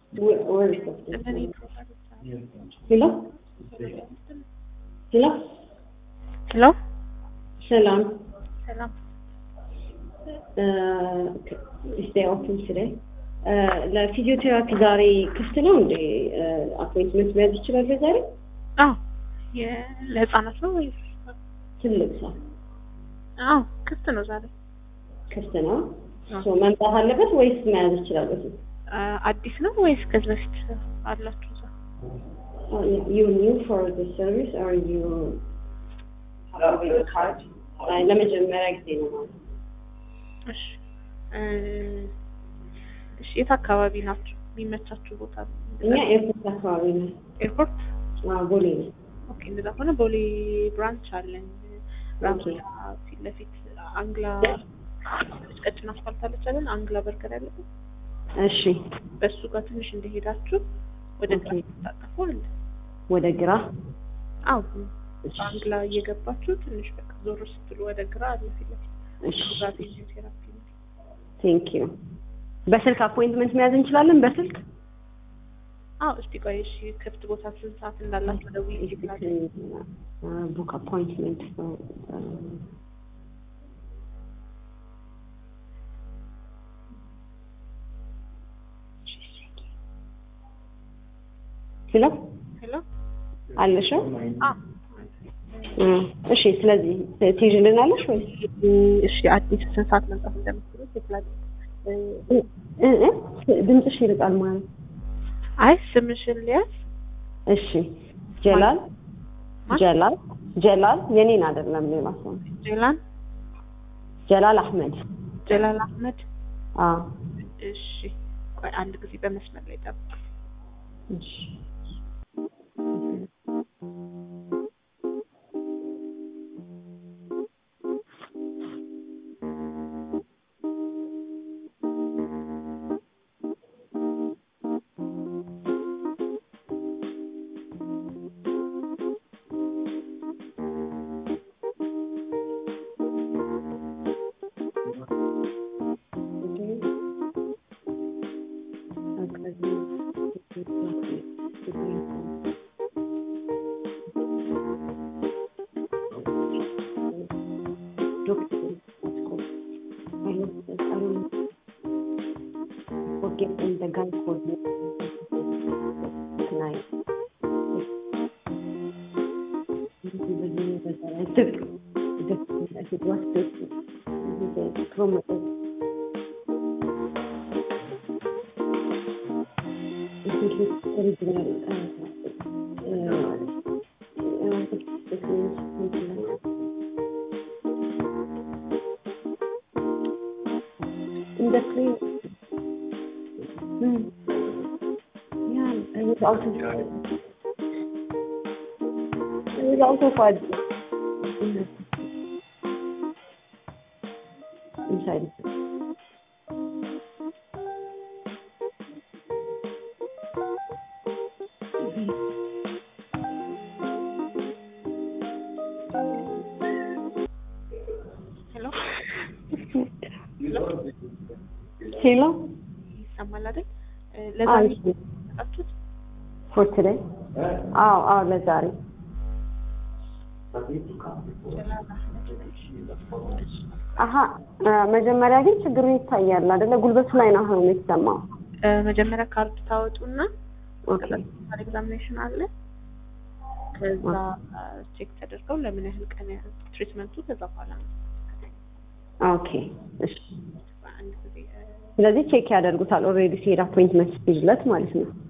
Where, where is it? እኔ ሄሎ ሄሎ ሄሎ ሰላም ሰላም ስቴ ኦፕን ቱዴይ ለፊዚዮቴራፒ ዛሬ ክፍት ነው እንዴ? አፖይንትመንት መያዝ ይችላል ዛሬ? አዎ የ- ለህፃናት ነው ወይስ ትልቅ ሰው አዎ ክፍት ነው ዛሬ ክፍት ነው። አዎ። ሶ መምጣት አለበት ወይስ መያዝ ይችላል? በፊት አ፣ አዲስ ነው ወይስ ከዚህ በፊት አላችሁ እዛ? ዩ ኒው ፎር ዘ ሰርቪስ ኦር ዩ ካርድ? ለመጀመሪያ ጊዜ ነው ማለት ነው። እሺ እ፣ እሺ የት አካባቢ ናችሁ? የሚመቻችሁ ቦታ እኛ ኤርፖርት አካባቢ ነው። ኤርፖርት አዎ፣ ቦሌ ነው። ኦኬ እንደዛ ከሆነ ቦሌ ብራንች አለን ብራንች ኦኬ። ፊት ለፊት አንግላ ቀጭን አስፋልት አለች አይደል አንግላ በርገር ያለበት እሺ፣ በእሱ ጋር ትንሽ እንደሄዳችሁ ወደ ግራ ኦኬ። ታጠፉ አለ ወደ ግራ አዎ አንግላ እየገባችሁ ትንሽ በቃ ዞር ስትሉ ወደ ግራ አለ ፊት ለፊት እሺ፣ እዛ ፊዚዮቴራፒ ነው ቴንክ ዩ። በስልክ አፖይንትመንት መያዝ እንችላለን? በስልክ አዎ እስቲ ቆይ እሺ ክፍት ቦታ ስንት ሰዓት እንዳላችሁ ደውዬ ይችላል ቡክ አፖይንትመንት ሄሎ ሄሎ አለሽው? አዎ እ፣ እሺ ስለዚህ ትይዥልናለሽ ወይ? እሺ አዲስ ስንት ሰዓት መምጣት እንደምትችሉ ይችላል እ፣ እ፣ እ፣ ድምፅሽ ይርቃል ማለት አይ ስምሽን ሊያዝ እሺ ጀላል ማን? ጀላል ጀላል የኔን አይደለም ሌላ ሰው ነው። ጀላን ጀላል አህመድ ጀላል አህመድ አዎ እሺ ቆይ አንድ ጊዜ በመስመር ላይ ጠብቅ እሺ in the plane. Hmm. Yeah, I was also. I was also quite inside. ሄሎ ሄሎ ይሰማል አይደል እ፣ ለዛሬ አዎ መጣችሁት ፎር ቱዴይ አዎ አዎ ለዛሬ ጀላል አህመድ እሺ አሀ እ፣ መጀመሪያ ግን ችግሩ ይታያል አይደለ ጉልበቱ ላይ ነው አሁን የተሰማው እ፣ መጀመሪያ ካርድ ታወጡና ኦኬ ኤግዛሚኔሽን አለ ከዛ ቼክ ተደርገው ለምን ያህል ቀን ያህል ትሪትመንቱ ከዛ በኋላ ነው ኦኬ እሺ በአንድ ጊዜ እ፣ ስለዚህ ቼክ ያደርጉታል ኦልሬዲ ሲሄድ አፖይንትመንት ሲይዝለት ማለት ነው